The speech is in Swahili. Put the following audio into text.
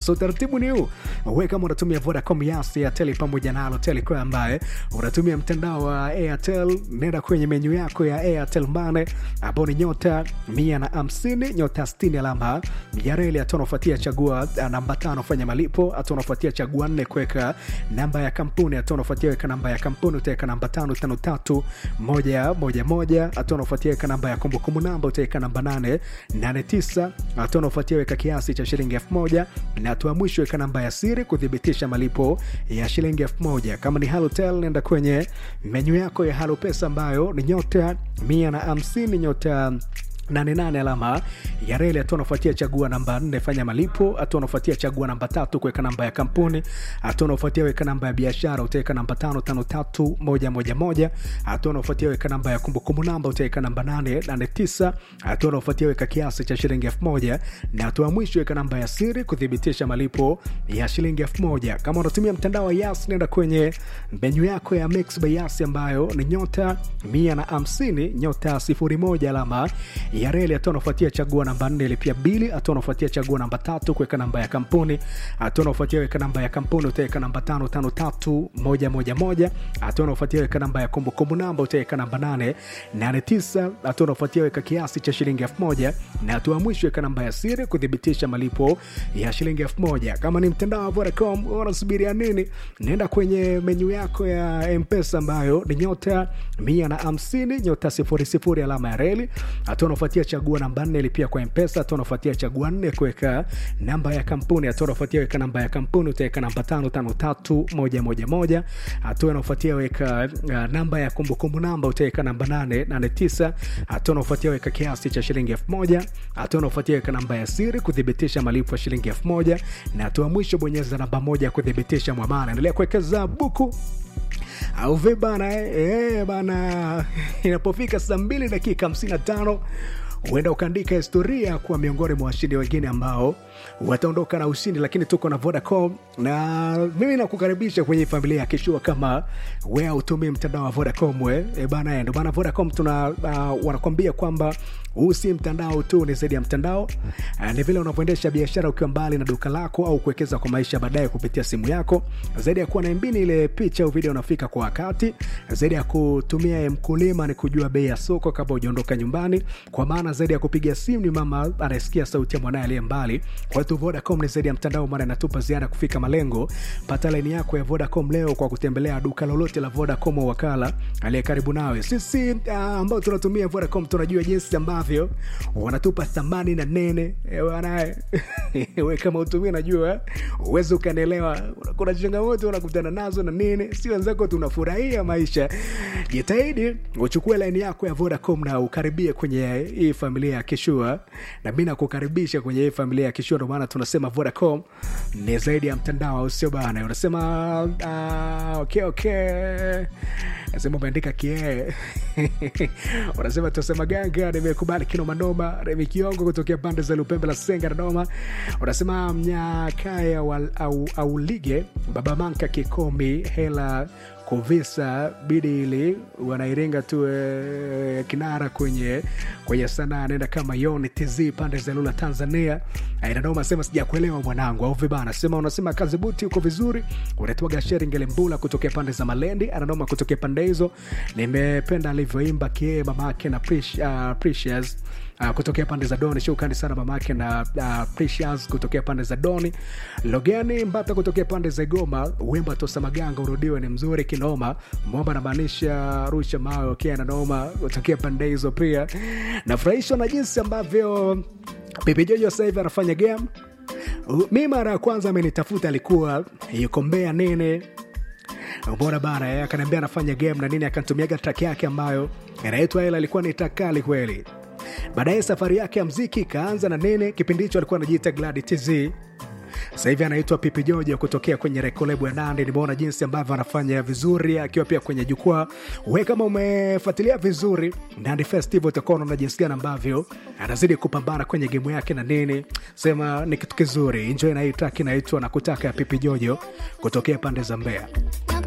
so utaratibu ni huu we kama unatumia vodacom yas airtel pamoja na alotel kwa ambaye unatumia mtandao wa airtel nenda kwenye menyu yako ya airtel mane ambao ni nyota mia na hamsini nyota 60 alama ya reli hatua unafuatia chagua uh, namba tano fanya malipo hatua unafuatia chagua nne kuweka namba ya kampuni hatua unafuatia weka namba ya kampuni utaweka namba tano tano tatu moja moja moja hatua unafuatia weka namba ya kumbukumbu namba utaweka namba nane nane tisa hatua unafuatia weka kiasi cha shilingi elfu moja na hatua ya mwisho weka namba ya siri kuthibitisha malipo ya shilingi elfu moja kama ni halotel nenda kwenye menyu yako ya halo pesa ambayo ni nyota mia na hamsini nyota 88 alama ya reli hatua unafuatia chagua namba 4 fanya malipo hatua unafuatia chagua namba tatu kuweka namba ya kampuni hatua unafuatia weka namba ya biashara utaweka namba 553111 hatua unafuatia weka namba ya kumbukumbu namba utaweka namba 889 hatua unafuatia weka kiasi cha shilingi 1000 na hatua ya mwisho weka namba ya siri kuthibitisha malipo ya shilingi 1000 kama unatumia mtandao wa yas nenda kwenye menyu yako ya mix by yas ambayo ni nyota 150 nyota 01 alama ya reli hatua unafuatia chagua namba nne ilipia bili hatua unafuatia chagua namba tatu kuweka namba ya kampuni hatua unafuatia weka namba ya kampuni utaweka namba tano tano tatu moja moja moja hatua unafuatia weka namba ya kumbukumbu namba utaweka namba nane nane tisa hatua unafuatia weka kiasi cha shilingi elfu moja na hatua ya mwisho weka namba ya siri kuthibitisha malipo ya shilingi elfu moja kama ni mtandao wa Vodacom unasubiria nini naenda kwenye menyu yako ya mpesa ambayo ni nyota mia na hamsini nyota sifuri sifuri alama ya reli hatua unafuatia chagua namba nne lipia kwa mpesa hatua unafuatia chagua nne kuweka namba ya kampuni hatua unafuatia weka namba ya kampuni utaweka namba tano tano tatu moja moja moja hatua unafuatia weka uh, namba ya kumbukumbu namba utaweka namba nane nane tisa hatua unafuatia weka kiasi cha shilingi elfu moja hatua unafuatia weka namba ya siri kuthibitisha malipo ya shilingi elfu moja na hatua mwisho bonyeza namba moja kuthibitisha mwamana endelea kuwekeza buku au vi bana eh, eh, bana inapofika saa mbili dakika 55 huenda ukaandika historia kuwa miongoni mwa washindi wengine ambao wataondoka na ushindi lakini tuko na vodacom na mimi nakukaribisha kwenye familia ya kishua kama we autumii mtandao wa vodacom we e bana ndo bana vodacom tuna uh, wanakwambia kwamba huu si mtandao tu ni zaidi ya mtandao uh, ni vile unavyoendesha biashara ukiwa mbali na duka lako au kuwekeza kwa maisha baadaye kupitia simu yako zaidi ya kuwa na mbini ile picha au video unafika kwa wakati zaidi ya kutumia mkulima ni kujua bei ya soko kabla ujaondoka nyumbani kwa maana zaidi ya kupiga simu ni mama anayesikia sauti ya mwanaye aliye mbali kwa hiyo vodacom ni zaidi ya mtandao maana inatupa ziada kufika malengo pata laini yako ya vodacom leo kwa kutembelea duka lolote la vodacom au wakala aliye karibu nawe sisi uh, ambao tunatumia vodacom tunajua jinsi ambavyo wanatupa thamani na nene wanaye we kama utumia najua uwezi ukanielewa kuna changamoto unakutana nazo na nini si wenzako tunafurahia maisha jitahidi uchukue laini yako ya vodacom na ukaribie kwenye hii familia ya kishua na mi nakukaribisha kwenye hii familia ya kishua ndo maana tunasema vodacom ni zaidi ya mtandao au sio bana unasema uh, okay, okay. nasema umeandika kie unasema tunasema ganga nimekubali kinomanoma remi kiongo kutokea pande za lupembe la senga dodoma unasema mnyakaya au, au, au lige baba manka kikomi hela kuvisa bidi ili wanairinga tu e, kinara kwenye kwenye sanaa anaenda kama yon tz pande za lula tanzania inadoma sema sijakuelewa mwanangu au vibana sema unasema kazi buti uko vizuri unatwaga sheri ngelembula kutokea pande za malendi anadoma kutokea pande hizo nimependa alivyoimba kie mamake na Precious, uh, precious uh, kutokea pande za doni shukrani sana mamake na uh, precious kutokea pande za doni logeni mbata kutokea pande za igoma wimba tosa maganga urudiwe ni mzuri kinoma mwamba namaanisha rusha mawe okay, nanoma kutokea pande hizo pia nafurahishwa na jinsi ambavyo pipijojo sasa hivi anafanya game mi mara ya kwanza amenitafuta alikuwa yuko mbea nene mbona bana akaniambia anafanya game na nini akantumiaga track yake ambayo inaitwa ila ilikuwa ni takali kweli baadaye safari yake ya mziki ikaanza na nene kipindi hicho alikuwa anajiita gladi tz sasa hivi anaitwa pipi jojo kutokea kwenye rekolebu ya nandi nimeona jinsi ambavyo anafanya vizuri akiwa pia kwenye jukwaa we kama umefuatilia vizuri nandi festival utakuwa unaona jinsi gani ambavyo anazidi kupambana kwenye gemu yake na nini sema ni kitu kizuri enjoy na hii track inaitwa na kutaka ya pipi jojo kutokea pande za mbea